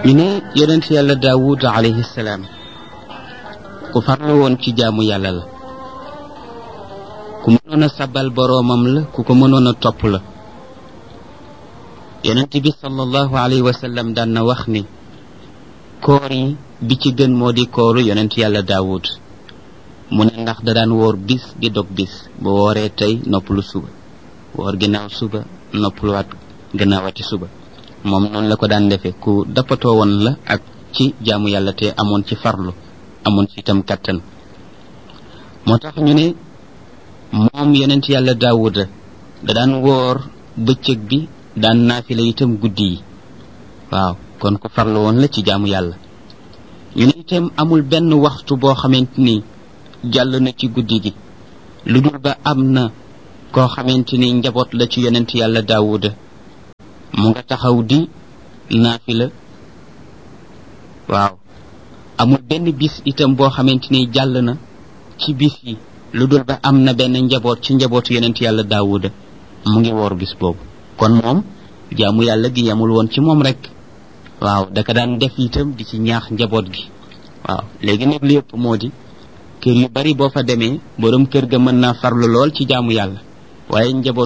ñu ne yonent yàlla daawud alayhi salaam ku farlu woon ci jaamu yàlla la ku mënoon a sabal boroomam la ku ko mënoon a topp la yonent bi sallallahu alayhi wa sallam daan na wax ni koor yi bi ci gën moo di kooru yonent yàlla daawud mu ne ndax da daan woor bis di dog bis bu wooree tey noppalu suba woor ginnaaw suba noppaluwaat gannaawati suba moom noonu la ko daan defee ku dappatoo woon la ak ci jaamu yàlla te amoon ci farlu amoon ci itam kattan moo tax ñu ne moom yonent yàlla daawuda da daan woor bëccëg bi daan naafila itam guddi yi waaw kon ku farlu woon la ci jaamu yàlla ñu ne itam amul benn waxtu boo xamante ni jàll na ci guddi gi lu dul ba am na koo xamante ni njaboot la ci yonent yàlla daawuda mu nga taxaw di naafila waaw amul benn bis itam boo xamante ni jàll na ci bis yi lu dul ba am na benn njaboot ci njabootu yonent yàlla daawuda mu ngi woor bis boobu kon moom jaamu yàlla gi yamul woon ci moom rek waaw daka daan def itam di ci ñaax njaboot gi waaw léegi nag li yëpp moo di kër yu bari boo fa demee borom kër ga mën naa farlu lool ci jaamu yàlla waaye njaboot